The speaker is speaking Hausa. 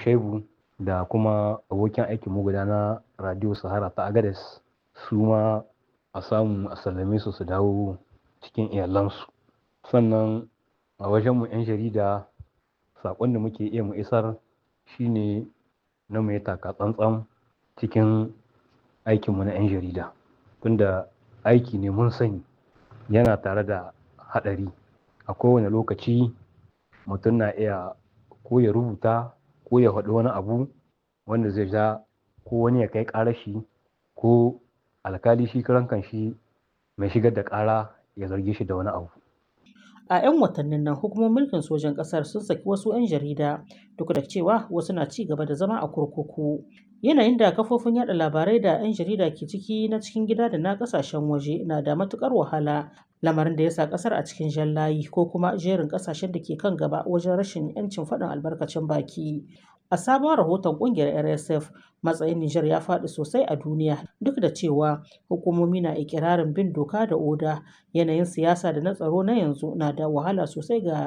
Shaibu da kuma abokin aikin mu guda na Radio Sahara ta Agades su ma a samu a sallame su su dawo cikin iyalansu. Sannan a wajen mu 'yan jarida saƙon da muke iya mu isar shine na mu yi taka tsantsan cikin aikin mu na 'yan jarida. Tunda aiki ne mun sani yana tare da haɗari. A kowane lokaci mutum na iya ko ya rubuta ko ya faɗi wani abu wanda zai ja ko wani ya kai ƙarar shi ko alkali shi karan kanshi mai shigar da ƙara ya zarge shi da wani abu. A 'yan watannin nan hukumomin mulkin sojan ƙasar sun saki wasu 'yan jarida duk da cewa wasu na ci gaba da zama a kurkuku. Yanayin da kafofin yaɗa labarai da 'yan jarida ke ciki na cikin gida da na ƙasashen waje na da matuƙar wahala. Lamarin da ya sa ƙasar a cikin jan layi ko kuma jerin ƙasashen da ke kan gaba wajen rashin 'yancin faɗin albarkacin baki. A sabon rahoton ƙungiyar RSF, matsayin Nijar ya faɗi sosai a duniya duk da cewa hukumomi na ikirarin bin doka da oda. Yanayin siyasa da na tsaro na yanzu na da wahala sosai ga